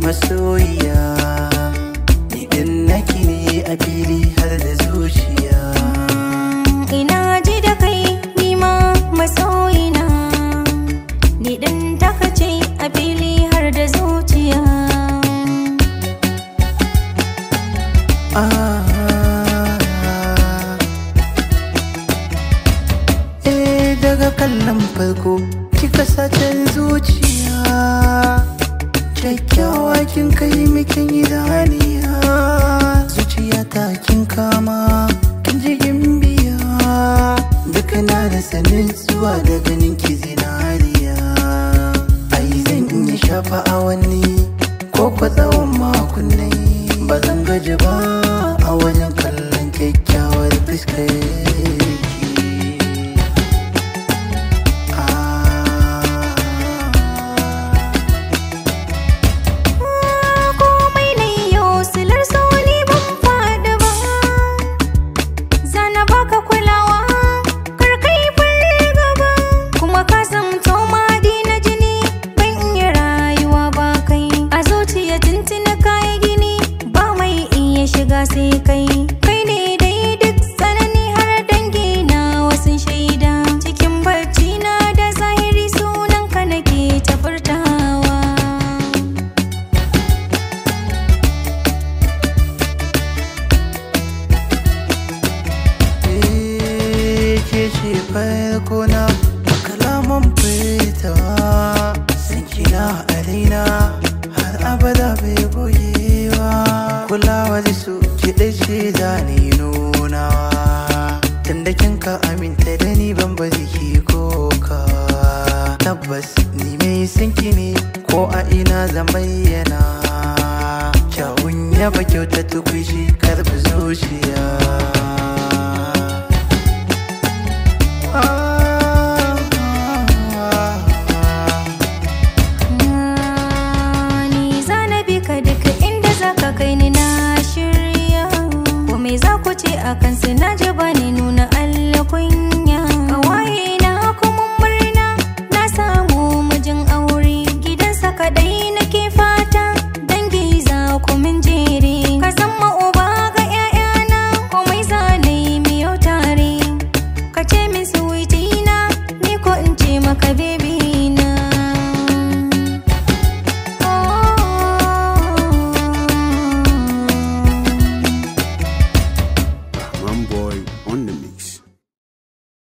masoyiya ni din naki ne a fili har da zuciya Ina ji da kai nima masoyina Ni ɗin takace a fili har da zuciya Ah. Eh daga kallon farko kika sacen zuciya kyakkyawa kin kai mikin idaniya zuciya ta kin kama kin ji gimbiya duka na da sanin zuwa da ganin ki zinariya ai zan iya shafa awanni ko kwa tsawon makonnai ba zan gaji ba a wajen kallon kyakkyawar fuskar ki Komai na yau silar sauni ban faɗi ba Zana baka kulawa kar kai gaba Kuma ka zamto madi na jini ban iya rayuwa ba kai A zuciya tuntuna kayi gini ba mai iya shiga sai kai Kai ne dai duk tsanani har dangi na wasu shaida Cikin barci na da zahiri sunanka nake ta furtawa Eh, ke ce farko na kalaman furtawa san kina a raina har abada bai goyewa kulawa da su kiɗa ce da ni nunawa tunda kin ka aminta da ni ban ba jiki koka tabbas ni mai sanki ne ko a ina zan bayyana kyawun yaba kyauta tukwishi karbi zuciya